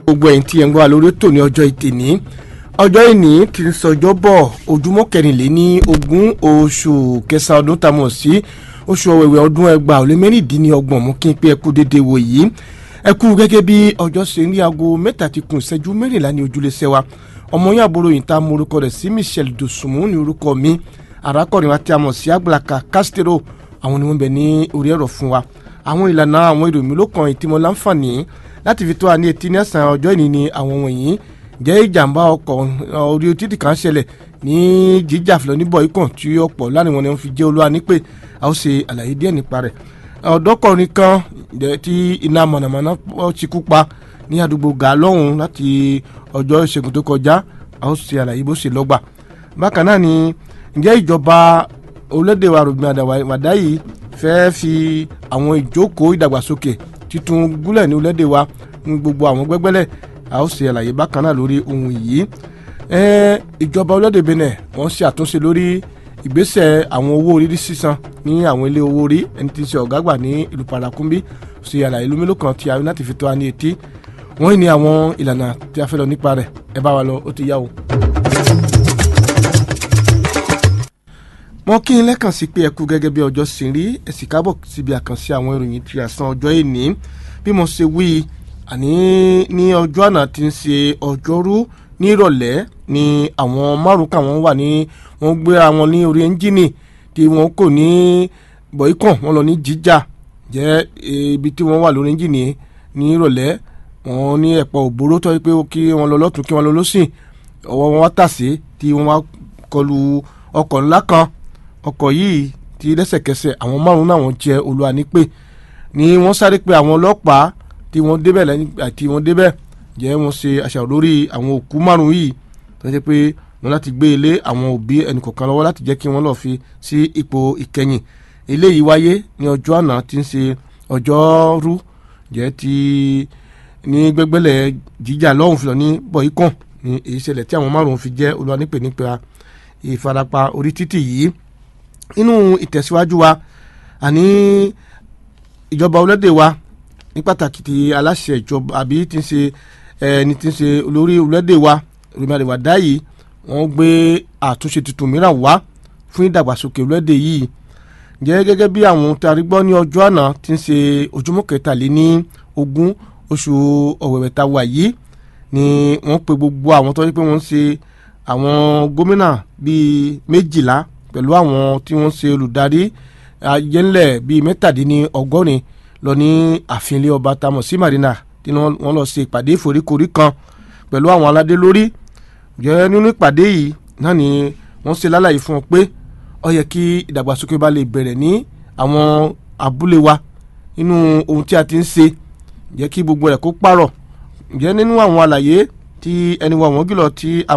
gbogbo ẹ̀yin tí ẹ̀ ń gbọ́ wa lórí ètò ní ọjọ́ ìtìní ọjọ́ ìní ti ń sọjọ́ bọ̀ ojúmọ́ kẹrìnléní ogún oṣù kẹsàn-án ọdún tá a mọ̀ sí oṣù ọ̀wẹ̀wẹ̀ ọdún ẹgbàá ó lé mẹ́rìndínlọ́gbọ̀n mú kí n pé ẹ kú dédé wò yìí ẹ kú gẹ́gẹ́ bí ọjọ́ ṣe ní aago mẹ́ta ti kùn ìṣẹ́jú mẹ́rìnlá ní ojúlé sẹ́wà ọmọ yín àbúrò yìí tá a mọ orúkọ rẹ̀ sí Michelle Dosunmu ní orúkọ mi arákùnrin wa tí a mọ̀ sí Àgbàlaka Castro àwọn ni wọ́n bẹ ní orí ẹ̀rọ fún wa àwọn ìlànà àwọn èrò mi ló kàn ìtìmọ̀ láǹfààní láti fi tó wa ní etí ní ẹ̀sán ọjọ́ ìní ni àwọn wọ̀nyí jẹ́ ìjàmbá ọkọ̀ orí títì kan ṣẹlẹ̀ ní jíjà fìlọ́ níbọ̀ ikàn tí ọ̀pọ̀ láàrin wọn ni wọ́n fi jẹ́ olúwa ní pé a ó ṣe àlàyé díẹ̀ nípa rẹ̀ ọ̀dọ́kùnrin kan tí iná mọ̀nàmọ́ná ti kú pa ní àdúgbò gàlọ́hùn láti ọjọ́ ìṣẹ́gun tó kọjá a ó ṣe àlàyé bó ṣe lọ́gbà bákan náà ni ǹjẹ́ ìjọba orílẹ̀-èdè wa rògbìn àdàwàdà yìí fẹ́ẹ́ fi àwọn ìjókòó ìdàgbàsókè títún gúnlẹ̀ ní orílẹ̀-èdè wa ní gbogbo àwọn gbẹ́gbẹ́lẹ̀ a ó ṣe àlàyé bákan náà lórí ohun yìí ìjọba orílẹ̀-èdè Benin wọ́n ṣe àtúnṣe lórí ìgbésẹ̀ àwọn owó orí sísan ní àwọn ilé owó orí ẹni tí ń ṣe ọ̀gá àgbà ní ìlú Parakumbi ṣe àlàyé lómìnira kan tí a rí láti fi tó wa ní etí wọ́n ní àwọn ìlànà tí a fẹ́ lọ nípa rẹ̀ ẹ bá wa lọ ó ti yá o. wọ́n kí n lẹ́kàn sí pé ẹ kú gẹ́gẹ́ bí ọjọ́ sì rí ẹ sì kábọ̀ síbi àkànṣe àwọn ìròyìn tí a san ọjọ́ ìní bí mo ṣe wí àní ní ọjọ́ àná tí ń ṣe ọjọ́rú ní ìrọ̀lẹ́ ni àwọn márùn kan wọ́n wà ní wọ́n gbé àwọn ní orí ẹ́ńjìnì tí wọ́n kò ní bọ̀ìkàn wọ́n lọ ní jíjà jẹ́ ibi tí wọ́n wà lórí ẹ́ńjìnì ní ìrọ̀lẹ́ wọ́n ní ẹ̀pọ̀ òbóró tó yẹ pé kí wọ́n lọ lọ́tún kí wọ́n lọ lọ́sìn ọwọ́ wọn wá tàsé tí wọ́n wá kọlu ọkọ̀ ńlá kan ọkọ̀ yìí ti lẹ́sẹ̀kẹsẹ̀ àwọn márùn-ún náà wọ́n jẹ́ olúwa ní pé ni wọ́n sáré pé àwọn ọlọ́pàá tí wọ́n débẹ̀ lẹ́yìn àti wọ́n débẹ̀ jẹ́ wọ́n ṣe àṣàrò lórí àwọn òkú márùn-ún yìí tó ṣe pé wọ́n láti gbé ilé àwọn òbí ẹnìkọ̀ọ̀kan lọ́wọ́ láti jẹ́ kí wọ́n lọ́ọ́ fi sí ipò ìkẹyìn eléyìí wáyé ní ọjọ́ àná tí ń ṣe ọjọ́rú jẹ́ ti ní gbẹ́gbẹ́lẹ̀ jíjà lọ́hùn fìlọ́ ní bọ̀ìkàn ní èyí ṣẹlẹ̀ tí àwọn márùn-ún fi jẹ́ olúwa nípè nípa ìfarapa orí títì yìí nínú ìtẹ̀síwájú wa àní ìjọba orílẹ̀-èdè wa ní pàtàkì ti aláṣẹ ìjọba àbí ti ń ṣe ẹni tí ń ṣe olórí orílẹ̀-èdè wa rìmọ̀lẹ́wà dá yìí wọ́n gbé àtúnṣe tuntun mìíràn wá fún ìdàgbàsókè orílẹ̀-èdè yìí jẹ́ gẹ́gẹ́ bí àwọn tarí gbọ́ ní ọjọ́ àná tí ń ṣe ojúmọ́ kẹtàléní ogún oṣù ọ̀wẹ̀wẹ̀ ta wà yìí ni wọ́n pe gbogbo àwọn tó ń pé wọ́n ń ṣe àwọn gómìnà bíi méjìlá pẹ̀lú àwọn tí wọ́n ṣe olùdarí ayẹ́lẹ̀ bíi mẹ́tàdínní ọgọ́rin lọ ní ààfin ilé ọba tamọ̀ sí marina tí wọ́n lọ ṣe ìpàdé ìforíkorí kan pẹ̀lú àwọn aládé lórí jẹ́ nínú ìpàdé yìí náà ni wọ́n ṣe lálàyé fún ọ pé ó yẹ kí ìdàgbàsókè bá lè bẹ̀rẹ̀ ní àwọn abúlé wa nínú ohun tí a ti ń ṣe jẹ́ kí gbogbo rẹ̀ kó pààrọ̀ jẹ́ nínú àwọn àlàyé tí ẹni wa wọ́n gìlọ̀ tí